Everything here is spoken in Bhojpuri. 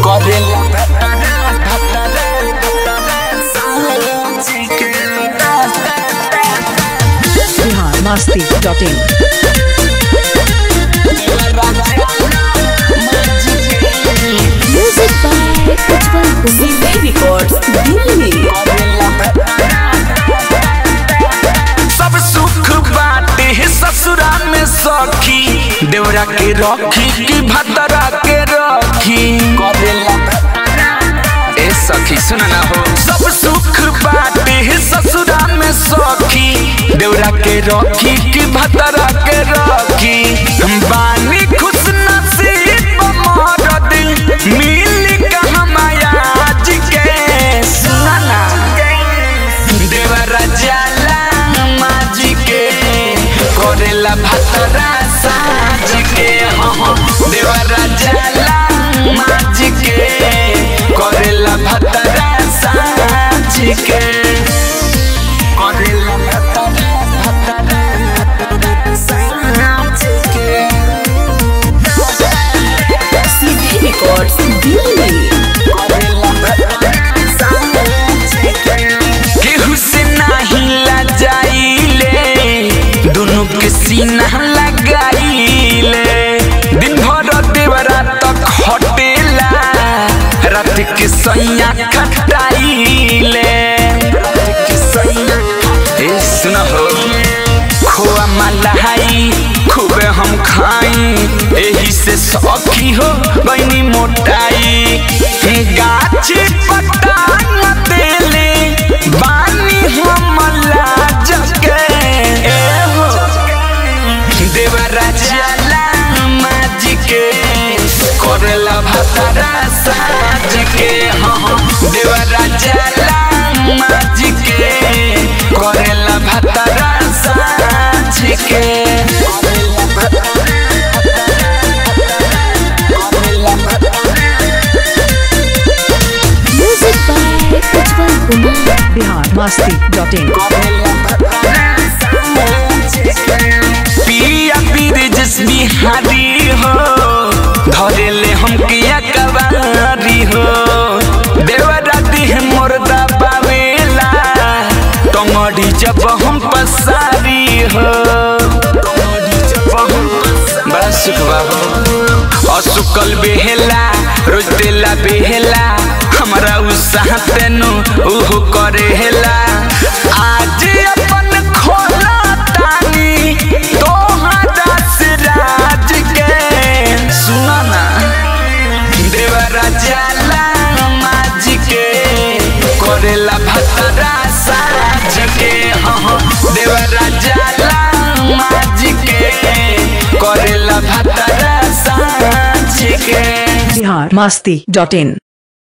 Bihar Masti dot in Music by Ujjwal Kumar. Records, Delhi. सब सुख बाटे है ससुरा में सखी देवरा के रखी की भतरा के रखी ए सखी सुन ना हो सब सुख बाटे है ससुरा में सखी देवरा के रखी की भतरा के रखी हम बानी खुश नसीब मरद मिल कहाँ माया आज के सुना ना देवरा जाला माजी के करेला भतरा साज के हाँ देवरा जाला माजी के करेला भतरा साज के करेला भतरा भतरा साज के CD Records, Delhi. केहू से नहीं लजाइले दोनों के सीना लगाइले दिन भर देवरा तक हटेला रात के सैया खटाइले ए सुन हो खोआ मलाई खूबे हम खाई एही से सखी हो बनी मोटाई गाछी पटान देले बानी हम लाज के ए हो देवरा जाला माज के करेला भतरा साज के हाँ देवरा जाला माज के करेला भतरा साज के Music by Ujjwal Kumar. Bihar Masti dot in पिया पीर जस बिहारी हो धरेले हम किया कवारी हो देवरा देह मोरदा पावेला टंगड़ी जब हम पसारी हो बड़ा सुख बाबू असुकल बेहेला रोज देला बेहेला हमरा उत्साह तेनु उहु करेला आज अपन खोला तानी तोहरा से राज के सुना ना देवरा जाला माज के करेला भतरा साज के हाँ देवरा जाला माज के करेला भतरा साज के बिहार मस्ती डॉट इन